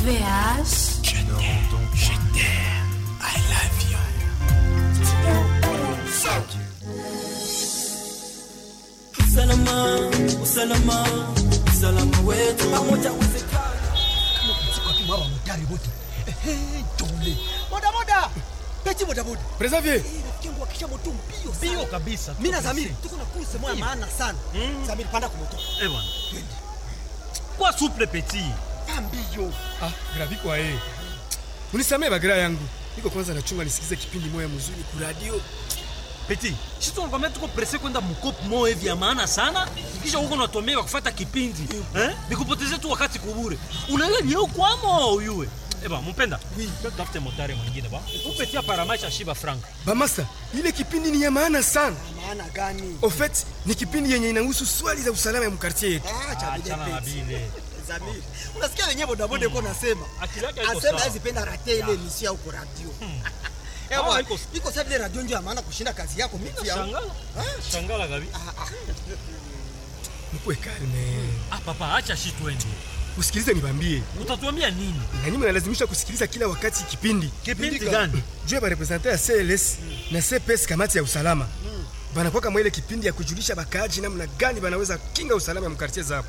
VH. Je t'aime, je t'aime, I love you. Usalama, usalama, usalama wetu pamoja uwezekana. mwa motari wote Ehe, jole bodaboda peti bodaboda Preservier. rafiki yangu akisha moto mbio Bio sana kabisa. mi na zamiri tuko na kurse moya maana sana zamiri panda kwa moto Eh bwana. Kwa souple petit. pa mbio Ah, gravi kwa yeye. Unisamee bagira yangu. Niko kwanza nachunga nisikize kipindi moya mzuri ku radio. Petit. Sisi tunakwambia tuko presse kwenda mkopo moja hivi ya maana sana. Kisha huko unatomeka kufuata kipindi. Eh? Nikupotezee tu wakati kubure. Unaelewa ni huko kwamo uyue. Eh bwana, mpenda. Oui. Tafute motari mwingine ba. Upetia paramaisha shiba frank. Bamasa, ile kipindi ni ya maana sana. maana gani Au fait, ni kipindi yenye inahusu swali za usalama ya mkartie yetu. Ah, cha vile Achana na peti. bile. zamiri unasikia wenyewe bodaboda iko nasema Akili yake haiko asema sawa. azipenda rate ile misia huko radio Eh, Ah, bwana, iko- iko sa vile radio ndio ya maana kushinda kazi yako miti yangu Shangala. Shangala gabi. Mkuwe kalme. Ah papa, acha shi twende. Usikilize nibambie. Utatuambia nini? Na nyinyi mnalazimisha kusikiliza kila wakati kipindi. Kipindi gani? Juu ya representer ya CLS na CPS kamati ya usalama. Banakuwa kama ile kipindi ya kujulisha bakaaji namna gani banaweza kinga usalama ya mkartie zao.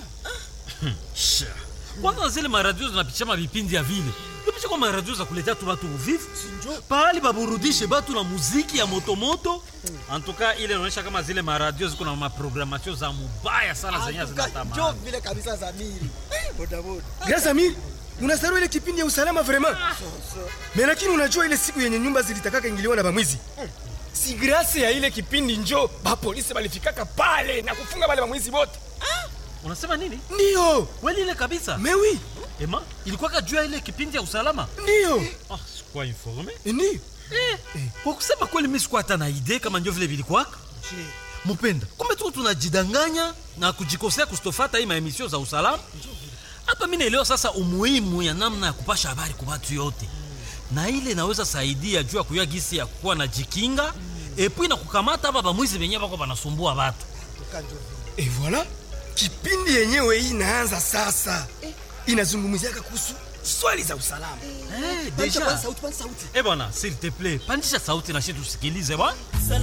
kwanza zile maradio zinapitisha mavipindi ya vile ipisha kwa maradio za kuletea tu batu uvivu pahali baburudishe batu na muziki ya motomoto antuka ile inaonyesha kama zile maradio ziko na maprogramatio za mubaya sana zenye Atuka, njo zinatamani vile kabisa zamiri Eh, bodaboda Grâce Amir, unasahau ile kipindi ya usalama vraiment. Mais lakini unajua ile siku yenye nyumba zilitakaka ingiliwa na bamwizi. Si grâce ya ile kipindi njo ba polisi balifikaka pale na kufunga wale bamwizi wote. unasema nini Ndio. kweli ile kabisa Mais oui, ema ilikuwa juu ya ile kipindi ya usalama ndio. ah, sikuwa informe Ndio. kwa kusema kweli mi sikuwa hata na idee kama njo vile vilikwaka mupenda kumbe tuko tunajidanganya na kujikosea kustofata hii maemisio za usalama hapa mi naelewa sasa umuhimu ya namna ya kupasha habari kwa watu yote na ile inaweza saidia juu ya kuyua gisi ya kuwa na jikinga epui na kukamata hapa bamwizi venyewe bako banasumbua batu Atuka, njo vile Et voilà, kipindi yenyewe hii inaanza sasa. Inazungumziaka kuhusu swali za usalama. hey, Pandisha deja kwanza sauti kwanza sauti eh bwana s'il te plaît pandisha sauti na shi tusikilize bwana